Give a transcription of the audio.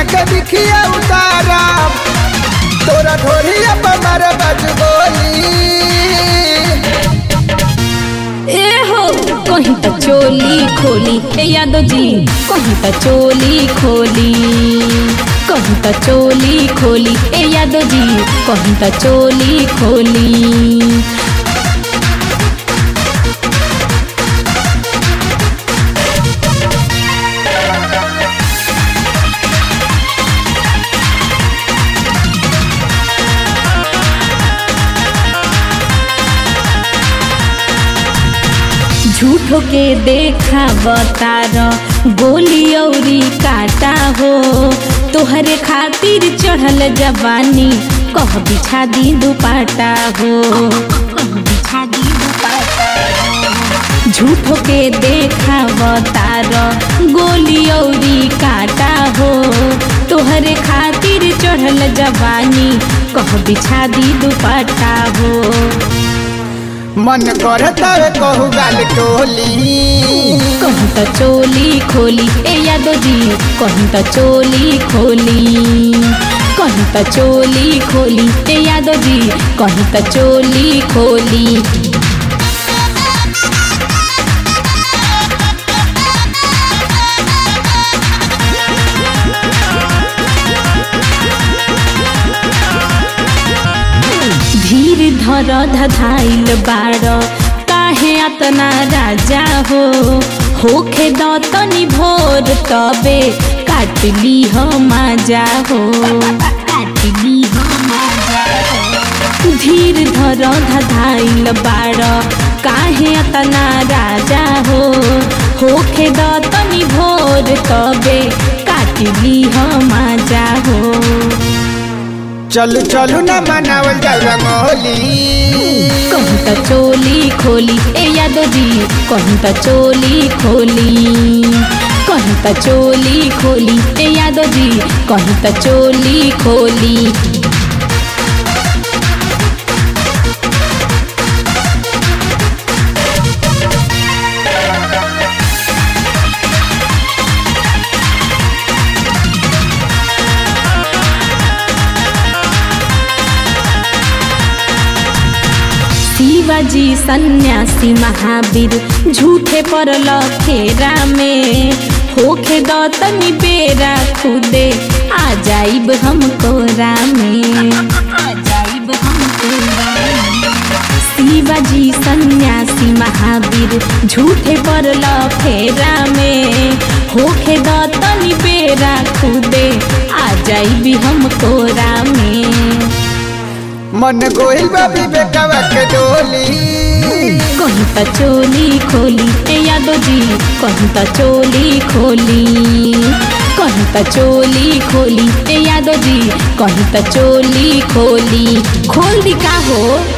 के बिखिया उतारा तोरा ढोरिया पर मारे बज गोली ए हो कहीं तो चोली खोली ए यादव जी कहीं तो चोली खोली कहीं तो चोली खोली ए यादव जी कहीं तो चोली खोली झूठो के देखा बतार गोली औरी काटा हो तोहरे खातिर चढ़ल जवानी कह बिछा दी दुपाटा हो कह बिछा दी दुपाटा हो। झूठो के देखा बतार गोली औरी काटा हो तोहरे खातिर चढ़ल जवानी कह बिछा दी दुपट्टा हो मन करता है कहू गाल टोली कहूँ तो चोली खोली ए यादव जी कहूँ तो चोली खोली कहूँ तो चोली खोली ए यादव जी कहूँ तो चोली खोली धीर धर धधाइल बाड़ काहे अतना राजा हो होखे दतनी भोर तबे काटली हो माजा हो काटली हो माजा हो धीर धर धधाइल बाड़ काहे अतना राजा हो होखे दतनी भोर तबे काटली हो माजा हो चलू चलू न मनावल जाए रंगोली कहूँ तो चोली खोली ए यादव जी कहूँ तो चोली खोली कहूँ तो चोली खोली ए यादव जी कहूँ तो चोली खोली शिवाजी सन्यासी महावीर झूठे पर फेरा में होखे दतनी बेरा खुदे आ जाइब हम कोरा में आ जाइब हम कोरा में। शिवाजी सन्यासी महावीर झूठे पर फेरा में होखे दतनी बेरा खुदे आ जाइबी हम कोरा में मन गोइल बाबी बेटवा के डोली कहूँ तो चोली खोली ए यादव जी कहूँ तो चोली खोली कहूँ तो चोली खोली ए यादव जी कहूँ तो चोली खोली खोल दी का हो